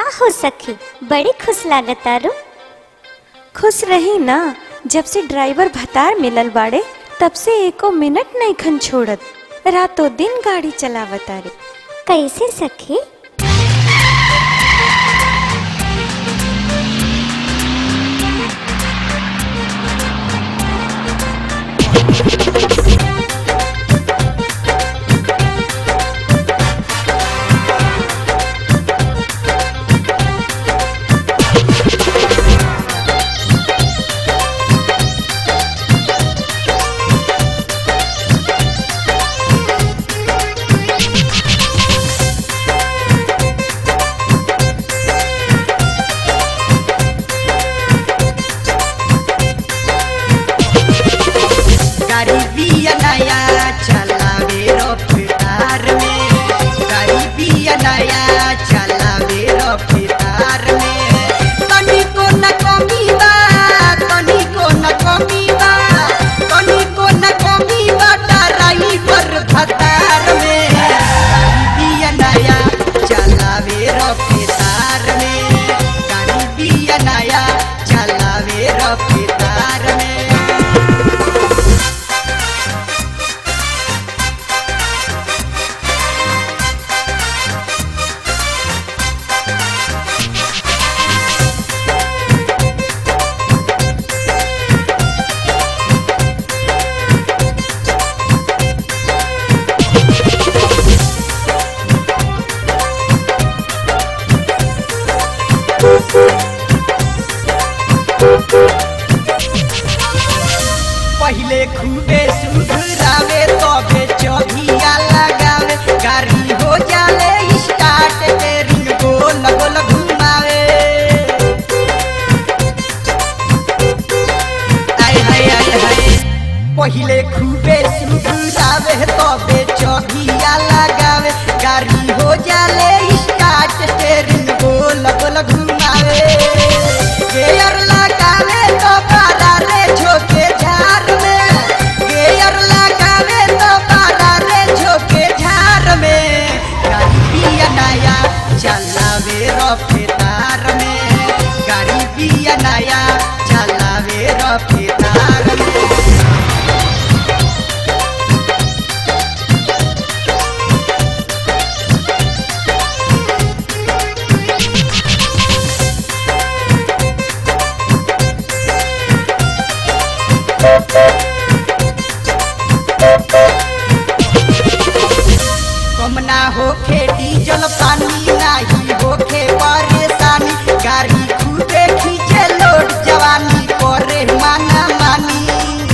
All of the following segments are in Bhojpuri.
हो सखी बड़ी खुश लागतारू खुश रही ना जब से ड्राइवर भतार मिलल बाड़े तब से एको मिनट नहीं खन छोड़त रातों दिन गाड़ी चलावता रे कैसे सखी गरीबिया नया चलावे रफ्तार में गरीबिया नया चलावे रफ्तार में तनिको न कमी बा तनिको न कमी बा तनिको न कमी बा ड्राइवर भतार में गरीबिया नया चलावे रफ्तार में गरीबिया नया चलावे रफ्तार में पहिले खूबे सुधरावे तबे चौधिया लगावे गाड़ी हो जाले स्टार्ट के रिंग गोल गोल घुमावे आय हाय आय हाय पहिले खूबे सुधरावे तबे चौधिया लगावे गाड़ी हो जाले स्टार्ट के रिंग गोल गोल घुमावे गेयर लगावे तो पारा रे झोके झार में गेयर लगावे तो पारा रे झोके झार में गाड़ी पिया नया चलावे रफ्तार में गाड़ी पिया नया चलावे रफ्तार में कम ना होखे डीजल पानी नाही होखे परेशानी गाड़ी खूबे खींचे लोड जवानी करे माना मानी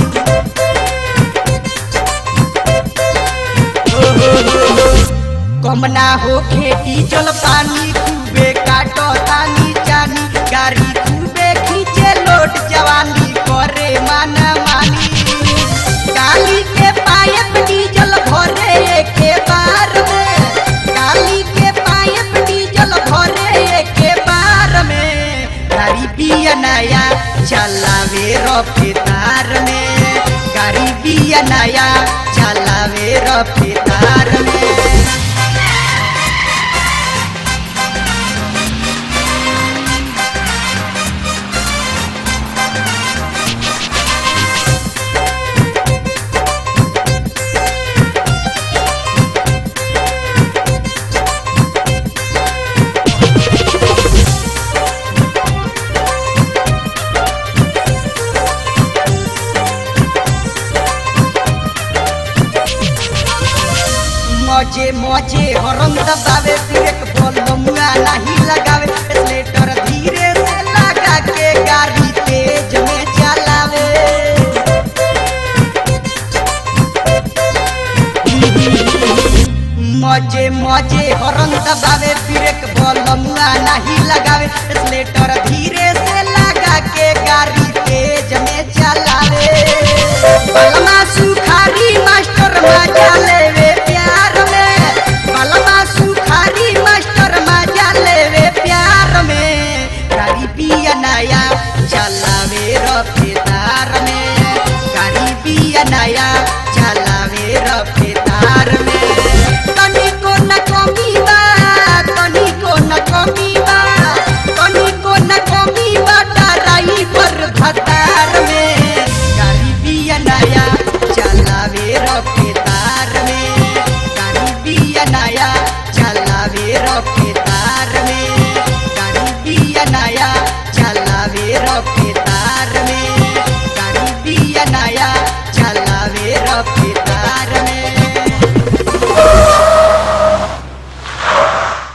हो, हो, हो, हो। कम ना होखे डीजल पानी खूबे काटो तानी जानी गाड़ी खूबे खींचे लोड जवानी करे माना मानी गाली के पाइप डीजल भरे के बार में गाली के पाइप डीजल भरे के बार में गाड़ी बिया नया चलावे रफ्तार में गाड़ी बिया नया चलावे रफ्तार में मजे मजे हरम दबावे ब्रेक बलमुआ नहीं लगावे स्लेटर धीरे से लगा के गाड़ी तेज में चलावे मजे मजे हरम दबावे ब्रेक बलमुआ नहीं लगावे स्लेटर धीरे से लगा के गाड़ी तेज में चलावे बलमा सुखारी मास्टर मजा लेवे प्यार में बलमा सुखारी मास्टर मजा लेवे प्यार में गाड़ी पिया नया चलावे रफ्तार में गाड़ी पिया नया चलावे रफ्तार में तनिको न कमी बा तनी के